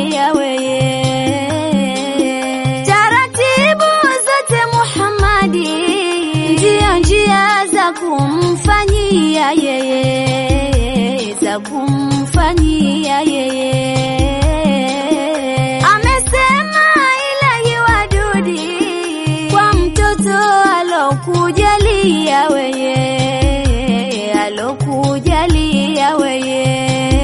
kumjalia weye. Taratibu zote Muhammadi ndio njia za kumfanyia yeye, za kumfanyia yeye. Amesema ilahi wadudi kwa mtoto alokujalia weye, alokujalia weye.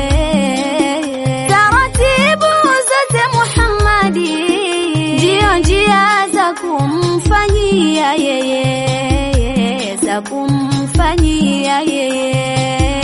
Taratibu zote Muhammadi ndio njia za kumfanyia yeye, za kumfanyia yeye.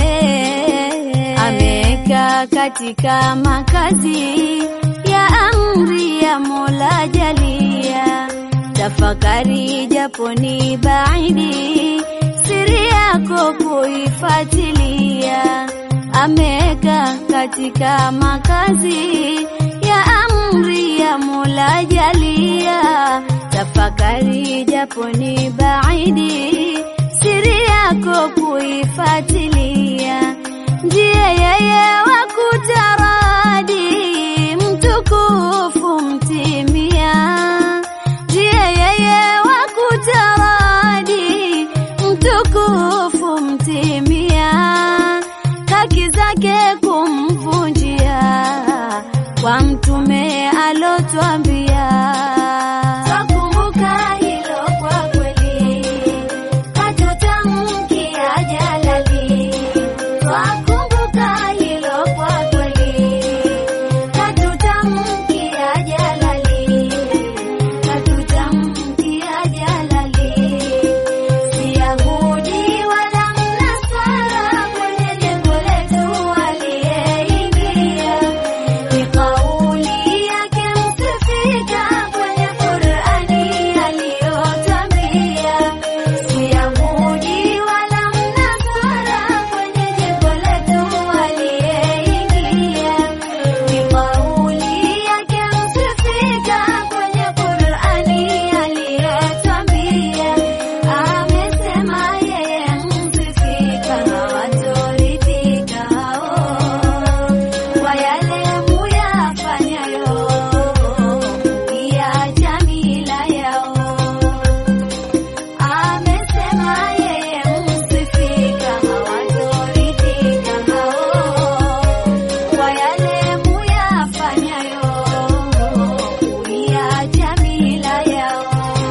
Ameweka katika makazi ya amri ya Mola jalia, tafakari japo ni baidi, siri yako kuifuatilia. Ameweka katika makazi ya amri ya Mola jalia, tafakari japo ni baidi, siri yako kuifuatilia. Ndiye yeye wa kutaradi, mtukufu mtimia. Ndiye yeye wa kutaradi, mtukufu mtimia. Haki zake kumvunjia, kwa mtume alotwambia. Twakumbuka hilo kwa kweli, hatutamkia jalali. Twakumbuka hilo kwa kweli, hatutamkia jalali. Hatutamkia jalali. Si Yahudi wala Mnasara, kwenye jengo letu aliyeingia. Ni kauli yake msifika, kwenye Qur'ani aliyotwambia. Si Yahudi wala Mnasara, kwenye jengo letu aliyeingia. Ni kauli yake msifika, kwenye Qur'ani aliyotwambia. Amesema yeye msifika, hawatoridhika hao kwa yale muyafanyayo, kuiacha mila yao. Amesema yeye msifika, hawatoridhika hao kwa yale muyafanyayo, kuiacha mila yao.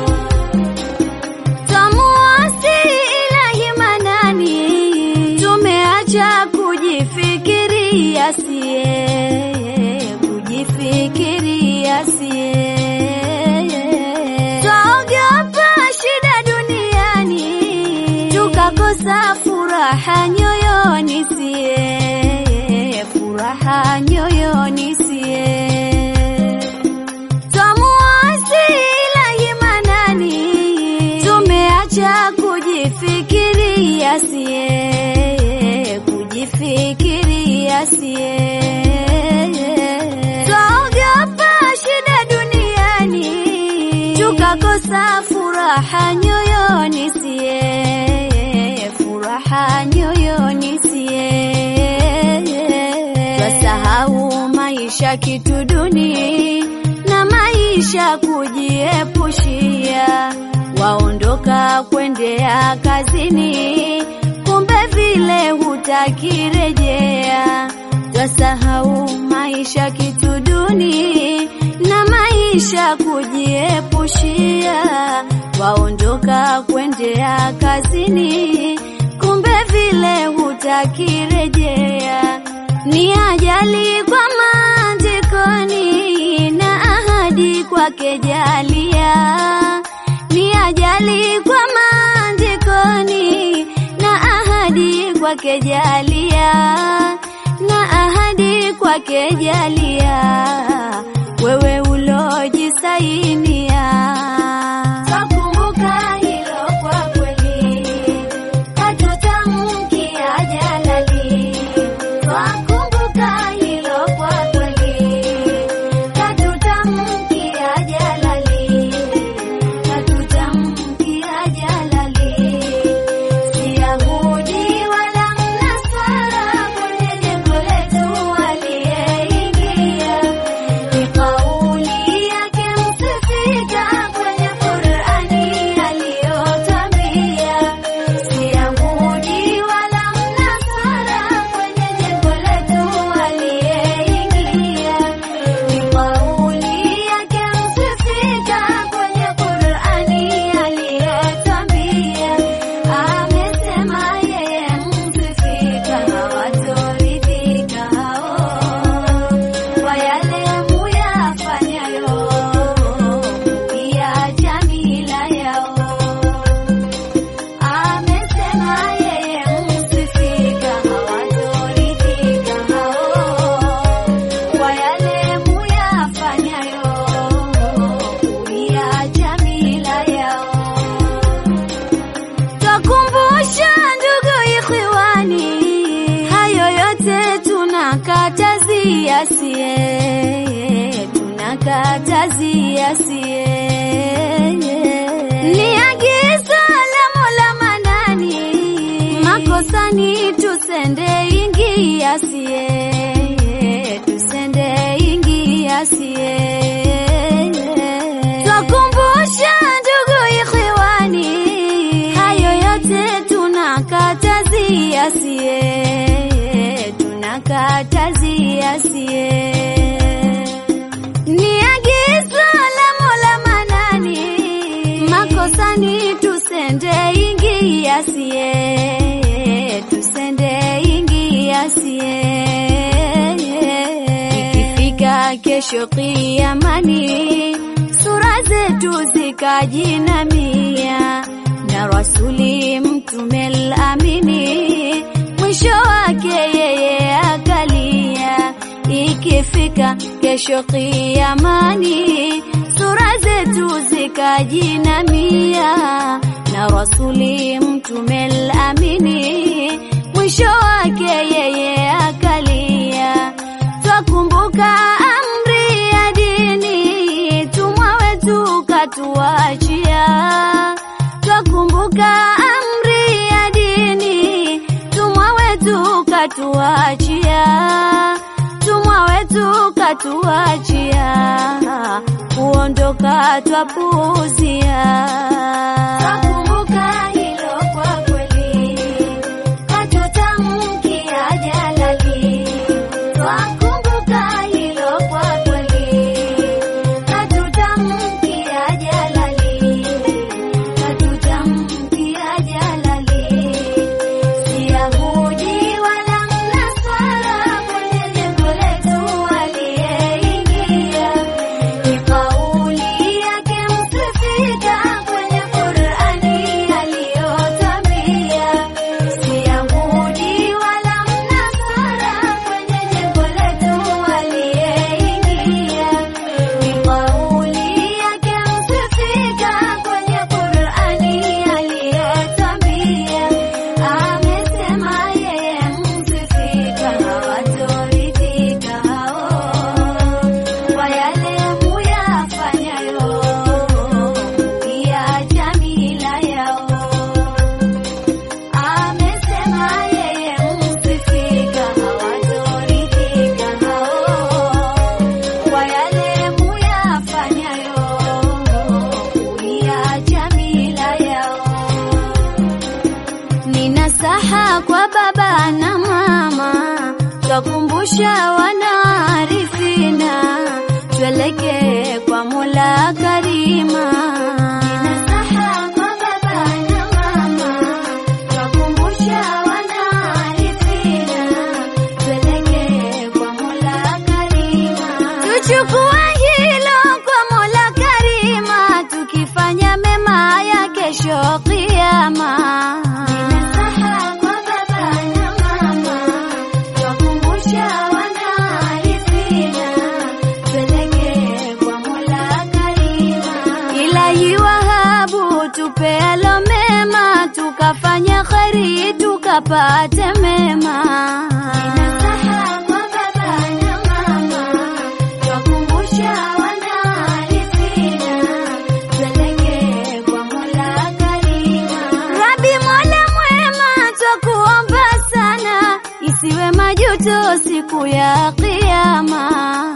Twamuasi ilahi manani, tumeacha kujifikiria sie, kujifikiria sie. Twaogopa shida duniani, tukakosa furaha nyoyoni sie, furaha nyoyoni sie. Twamuasi ilahi manani, tumeacha kujifikiria sie, kujifikiria sie. Twaogopa shida duniani, tukakosa furaha nyoyoni sie, furaha nyoyoni sie. Twasahau maisha kitu duni na maisha kujiepushia, waondoka kwendea kazini, kumbe vile hutakirejea. Twasahau maisha kitu duni na maisha kujiepushia, waondoka kwendea kazini, kumbe vile hutakirejea. Ni ajali kwa maandikoni na ahadi kwake jalia. Ni ajali kwa maandikoni na ahadi kwake jalia, na ahadi kwake jalia, wewe ulojisainia. Twakumbuka hilo kwa kweli, hatutamkia jalali. Twakumbuka hilo kwa kweli, hatutamkia jalali. Hatutamkia jalali. Si Yahudi wala Mnasara, kwenye jengo letu aliyeingia. tunakatazia sie ni agizo la Mola Manani, makosani tusende ingia sie, tusende ingia sie. Twakumbusha ndugu ikhwani, hayo yote tunakatazia sie, tunakatazia sie ni agizo la Mola Manani, makosani tusende ingia sie, tusende ingia sie. Ikifika kesho kiamani, sura zetu zikajinamia na rasuli mtume al-amini, mwisho wake yeye akalia. Ikifika kesho kiamani, sura zetu zikajinamia na rasuli mtume al-amini, mwisho wake yeye akalia. Twakumbuka amri ya dini, tumwa wetu katuachia. Twakumbuka amri ya dini, tumwa wetu katuachia. Tumwa wetu katuachia, kuondoka twapuuzia. Twakumbuka hilo kwa kweli, katutamkia jalali. Twakumbuka hilo kwa kweli, katutamkia jalali. Katutamkia jalali. Si Yahudi wala Mnaswara, kwenye jengo letu aliyeingia. Ni kauli yake msifika, kwenye Qur'ani aliyotambia. Si Yahudi wala Mnaswara, kwenye jengo letu aliyeingia. Ni kauli yake msifika, kwenye Qur'ani aliyotambia. Amesema yeye msifika, hawatoridhika hao kwa yale muyafanyayo, mukiacha mila yao. Amesema yeye msifika, hawatoridhika hao kwa yale muyafanyayo, mukiacha mila yao. Ni nasaha kwa baba na mama, twakumbusha wanaarifina, tuelekee kwa Mola Karima. Ni nasaha kwa baba na mama, twakumbusha wanaarifina, tuelekee kwa Mola Karima. Tuchukue hilo kwa Mola Karima, tukifanya mema ya kesho Kiyama. Ninasaha kwa baba na mama, twakumbusha wanaarifina, tuelekee kwa Mola Karima. Ilahi Wahabu, tupealo mema, tukafanya kheri, tukapate mema. Ninasaha kwa baba na mama, twakumbusha wanaarifina, tuelekee kwa Mola Karima. Rabi Mola mwema, twakuomba sana, isiwe majuto siku ya Kiyama.